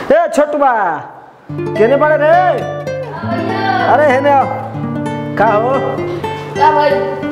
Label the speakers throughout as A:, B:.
A: ए छोटुबा केने पड़े रे अरे हेने आओ का हो
B: क्या भाई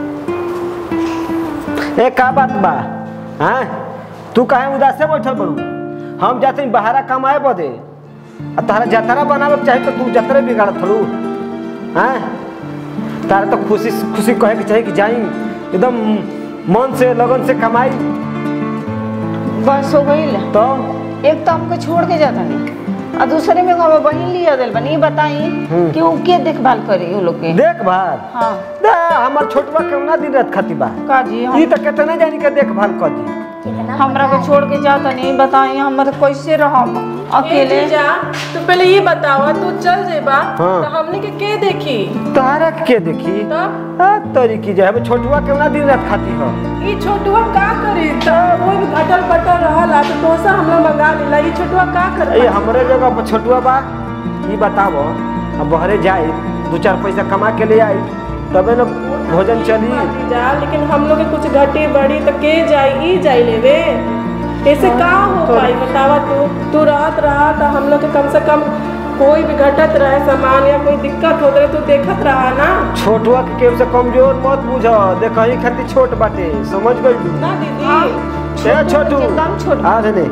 A: ए का बात बा हाँ तू काहे उदास से बैठल बड़ू हम जाते हैं बहारा कमाए बदे आ तारा जतरा बनावे के चाही तो तू जतरे बिगाड़त थलू हाँ तारा तो खुशी खुशी कहे के चाही कि जाई एकदम मन से लगन से कमाई
C: बस हो गई
A: तो
C: एक तो हमको छोड़ के जाता नहीं और दूसरे में हम बहन लिया दिल बनी बताई
A: हम्म।
C: कि वो के देखभाल करी वो लोग के
A: देखभाल
C: हाँ
A: दे हमर छोटवा केवना दिन रात खाती बा
C: का जी
A: ई
C: हम
A: तो कितने जानी के देखभाल कर दी
C: हमरा को छोड़ के जाता नहीं बताई हम कैसे रहम अकेले
D: जा तो पहले ये बताओ तू चल जेबा
A: हाँ।
D: तो हमने के के देखी
A: तारा के देखी
D: तब
A: आ तोरी की जाए छोटवा केवना दिन रात खाती हो
D: ई छोटुआ का करे त वो भी घटल पटल रहला तो तोसा हमरा मंगा लेला ई छोटुआ का
A: ए
D: करे
A: हमरे जगह पर छोटुआ बा ई बतावो अब बहरे जाए दो चार पैसा कमा के ले आई तबे न भोजन चली
D: जा लेकिन हम लोग के कुछ घटी बड़ी तो के जाई ई जाई लेवे ऐसे का हो
A: तो-
D: पाई बतावा तू तू रात रहा तो हम लोग के कम से कम कोई भी घटत रहे सामान या कोई दिक्कत हो रहे तू देखत रहा ना
A: छोटुआ के केहू से कमजोर मत बुझ देखही खातिर छोट बाटे समझ गई
D: ना दीदी
A: ए छोटू
C: एकदम छोट।
A: आ रे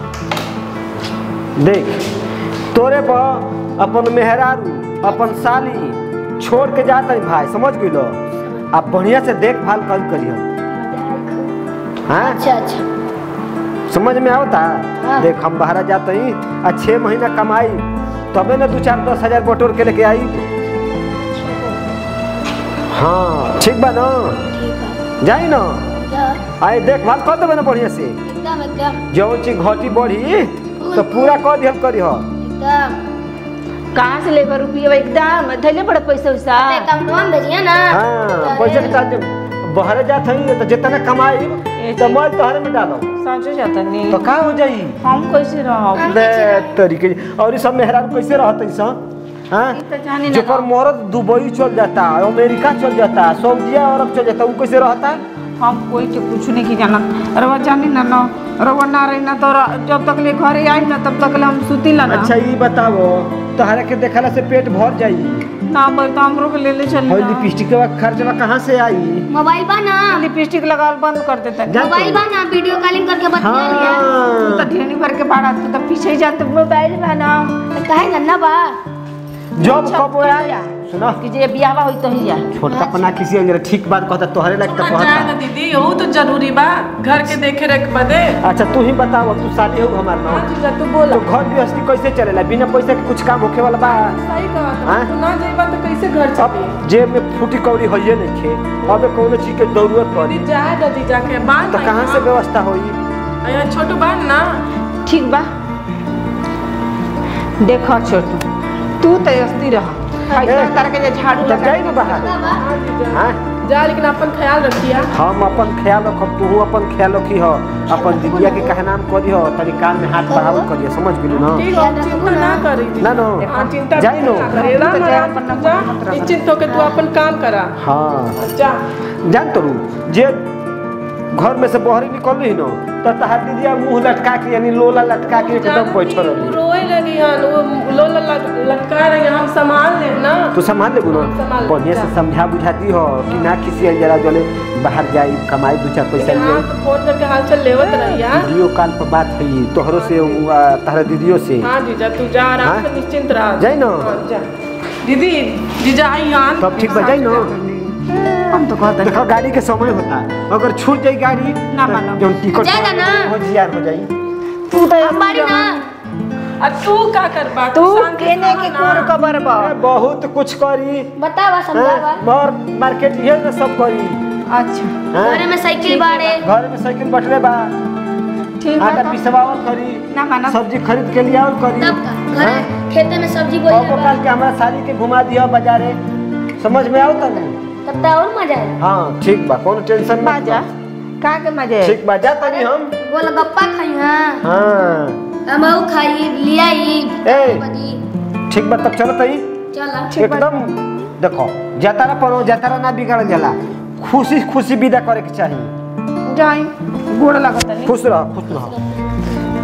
A: देख तोरे पर अपन मेहरारू अपन साली छोड़ के जाता भाई समझ गई लो आप बढ़िया से देखभाल कर करियो हाँ
B: अच्छा अच्छा
A: समझ में आवता
B: हाँ।
A: देख हम बाहर जाते ही आ छः महीना कमाई तबे ना दो चार दस हजार बटोर के लेके आई हाँ ठीक बा ना
B: ठीक है
A: जाई ना
B: क्या
A: आए देखभाल कर देबे ना बढ़िया से
B: एकदम एकदम
A: जौन चीज घटी बढ़ी तो पूरा कर दिहल करी हो
B: एकदम
C: कहाँ से लेकर रुपये एकदम धैले पड़े पैसा वैसा
B: अकाउंटवा में भेजिए ना
A: हाँ पैसा के साथ जब बाहर जात हई तो जितना कमाई तो मैं तोहरे में डालो
C: समझो जाता नहीं
A: तो का हो जाई
C: हम कैसे रहब
A: दे तरीके और ई सब मेहरान कैसे रहत ऐसा हाँ
C: ई तो जानी ना
A: जेकर मरद दुबई चल जाता अमेरिका चल जाता सऊदिया अरब चल जाता वो कैसे रहता
C: हम कोई के कुछ नहीं की जाना रवा जानी ना ना रवा ना रही ना तो र- जब तक ले घरे आई ना तब तक ले हम सुती ला ना
A: अच्छा ये बताओ तोहरा के देखला से पेट भर जाई
C: ना बोल तो हमरो के ले ले चल
A: और लिपस्टिक का खर्चवा कहाँ से आई
B: मोबाइल बा ना
C: लिपस्टिक लगाल बंद कर देता
A: जा
B: मोबाइल बा ना वीडियो कॉलिंग करके बतिया लिया
C: तू तो
A: हाँ
C: ढेनी भर के बाड़ा तू तो पीछे ही जाते मोबाइल में ना
B: तो काहे नन्ना बा
A: जब कब आया सुनो
C: कि जे बियाह होई तो ही जा
A: छोटका पना किसी अंजर ठीक बात कहता तोहरे लायक तो
D: जाए ना
A: कहता
D: दीदी यहू तो जरूरी बा घर के देखे रेख बदे
A: अच्छा तू ही बताओ तू शादी हो हमार ना
D: हाँ जीजा तू बोला
A: तो घर गृहस्थी कैसे चलेला बिना पैसा के कुछ काम होखे वाला बा
D: सही कहा
A: हाँ?
D: तू ना जाइबा तो कैसे घर
A: अब
D: चली
A: जेब में फूटी कौड़ी होइए नहीं खे अब कोनो चीज के जरूरत पड़ी
D: दीदी जाए ना जीजा के बाल
A: तो कहाँ से व्यवस्था होई
D: यहाँ छोटू बान ना
C: ठीक बा देखो छोटू तू तो अस्ती रह ऐसा तरह के जे झाड़ू
A: तब
C: लगा
A: जाई ना बाहर
D: हाँ जीजा
A: हाँ
D: जा लेकिन अपन ख्याल रखिया
A: हम अपन ख्याल रखब तू अपन ख्याल रखी हो अपन दीदिया के कहे नाम करी हो तनी कान में हाथ बढ़ावल करिए समझ गेलू ना
D: ठीक है चिंता ना करी
A: ना नो
D: हाँ चिंता
A: जाई नो
D: ना करी राम
C: तो जा
D: राम
C: अपन
D: जा
C: नंबर
D: निश्चिंत होके तू अपन काम करा
A: हाँ
D: जा
A: जान तो जे घर में से बहरी निकल रही नो तो तहार दीदिया मुंह लटका के यानी लोला लटका के एकदम बैठल रही
D: रोए लगी हन वो लोला लग- लटका रही हम संभाल लेब ना
A: तू संभाल लेबू ना
D: संभाल लेब,
A: बढ़िया से
D: जा।
A: समझा बुझाती हो कि ना किसी जरा जले बाहर जाई कमाई दो चार पैसा
D: लेकिन हाँ
A: ले
D: तो फोन करके हाल चाल लेवत रहिया
A: वीडियो कॉल पर बात हुई तोहरो से आ, तहरा दीदियों से
D: हाँ जीजा तू जा आराम
A: हाँ?
D: से निश्चिंत रह
A: जाई ना।
D: हाँ, जा दीदी जीजा आई हन
A: तब ठीक बजाई ना
C: हम तो कहते
A: देखो गाड़ी के समय होता अगर छूट जाई गाड़ी
C: ना मानो।
A: जो टिकट
B: जाएगा ना।
A: हो जियार हो जाई
C: तू तो
B: हम बारी ना
D: आ तू का करबा
C: तू
D: शांति से
C: केने
D: रह
C: के
D: ना।
C: कोर कबर बा
A: ए, बहुत कुछ करी
B: बतावा समझावा
A: हाँ, और मार्केट ये ना सब करी
C: अच्छा
A: हाँ?
B: घरे में साइकिल बाड़े
A: घर में साइकिल बटले बा
C: ठीक
A: आटा
C: बा
A: पिसवावल करी
C: ना मानो
A: सब्जी खरीद के लिए और करी
B: तब का घरे खेते में सब्जी
A: कबो
B: बोई
A: काल के हमारा साली के घुमा दिया बाजारे समझ में आओ तनी
B: तब तो और मजा आए
A: हाँ ठीक बा कोनो टेंशन मत
C: बाजा
A: लो।
C: का के मजे
A: ठीक बा जा तनी हम
B: गोलगप्पा खाई हाँ
A: हाँ
B: हमहू खाई लियाई
A: ए।
B: बदी
A: ठीक बा तब चलो तई
B: चला
A: एकदम देखो जतारा पर जतारा ना बिगड़ जाला खुशी खुशी विदा करे के चाहिए
C: जाई गोड़ लगत नहीं
A: खुश रह खुश रह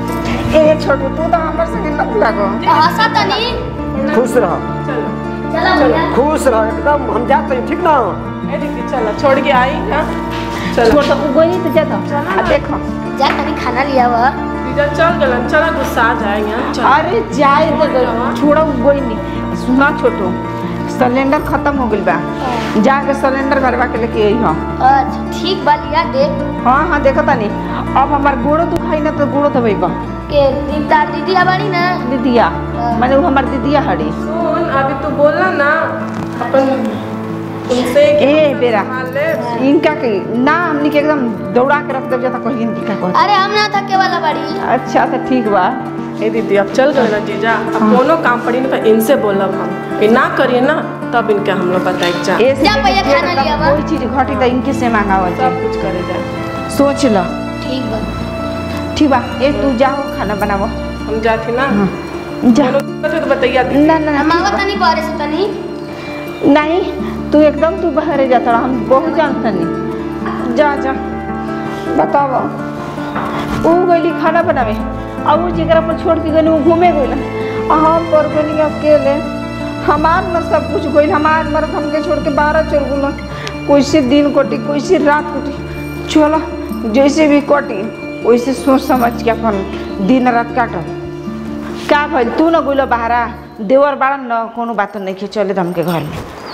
C: ए छोटू तू तो हमर संगे लग लागो
B: हंसा तनी
A: खुश रह
D: चलो
B: चलो भैया
A: खुश रह एकदम हम जाते हैं ठीक ना
D: ए दीदी चलो छोड़ के आई ना चलो
C: छोड़ तो गोई तो जाता आ देखो
B: जा तनी खाना लिया हुआ
D: दीदा चल गलन चला गुस्सा आ जाएंगे चलो
C: अरे जाए दे दो छोड़ा गोई नहीं सुना छोटू सिलेंडर खत्म हो गइल बा जाके सिलेंडर भरवा के लेके आई हम
B: अच्छा ठीक बा लिया दे
C: हाँ हाँ देखो तानी अब हमार गोड़ो दुखाई ना तो गोड़ो दबाई बा
B: के दी- तार दीदी आबाड़ी ना
C: दीदिया माने वो हमार दीदिया हड़ी
D: सुन अभी तू बोला ना अपन उनसे कि
C: ए
D: हम सब
C: बेरा
D: संभाल ले।
C: इनका के ना हमनी के एकदम दौड़ा के रख दे जाता कहीं इनकी का कहत
B: अरे हम ना थके वाला बाड़ी
C: अच्छा तो ठीक बा
D: ए दीदी अब चल गए ना जीजा अब कोनो काम पड़ी ना तो इनसे बोलब हम कि ना करिए ना तब इनके हम लोग बताए जा
C: ऐसे
B: जा भैया
C: जे
B: खाना
C: मतलब
B: लिया बा।
C: कोई चीज घटी तो इनके से मांगावल जाए
D: सब कुछ करे जाए
C: सोच लो
B: ठीक बा
C: ठीक बा ए तू जाओ खाना बनावो
D: हम जाती ना
C: जा
D: कोनो दिक्कत है तो बताइए दीदी
C: ना ना ना
B: हम
C: ठीक
B: आवा
C: बा।
B: तनी बारे से तनी
C: नहीं तू एकदम तू बाहर जाता रहा हम बहुत जानता नहीं जा जा बताओ वो गईली खाना बनावे अब वो जगह पर छोड़ के गई वो घूमे गई हम पर गई अकेले हमार न सब कुछ गई हमार मर्द हमके छोड़ के बारह चल गुल कैसे दिन कटी कैसे रात कटी चलो जैसे भी कटी वैसे सोच समझ के अपन दिन रात काटब का भइल तू न गइल बाहरा देवर बाड़न न कोनो बात नहीं के चले हमके घर में